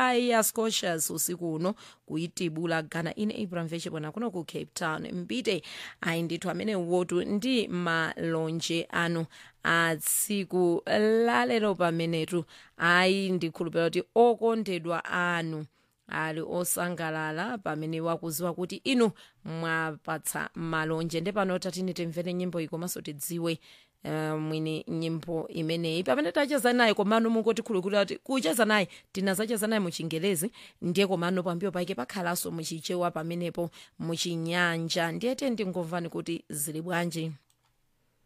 fire scorchers usiku uno kuitibula ghana ine ibrahim vechibona kuno ku cape town mpite ayi ndithu amene wotu ndi malonje anu a tsiku lalero pamenetu ayi ndikhulupirira kuti okondedwa anu ali osangalala pamene wakuziwa kuti inu mwapatsa malonje nde pano tatini timvere nyimbo iyi komanso tidziwe uh, mwini nyimbo imeneyi pamene tacheza naye komano mungotikhulukira kuti kucheza naye tinazacheza naye muchingelezi ndiye komano pambiyo pake pakhalanso muchichewa pamenepo muchinyanja ndiyete ndingomvani kuti zili bwanji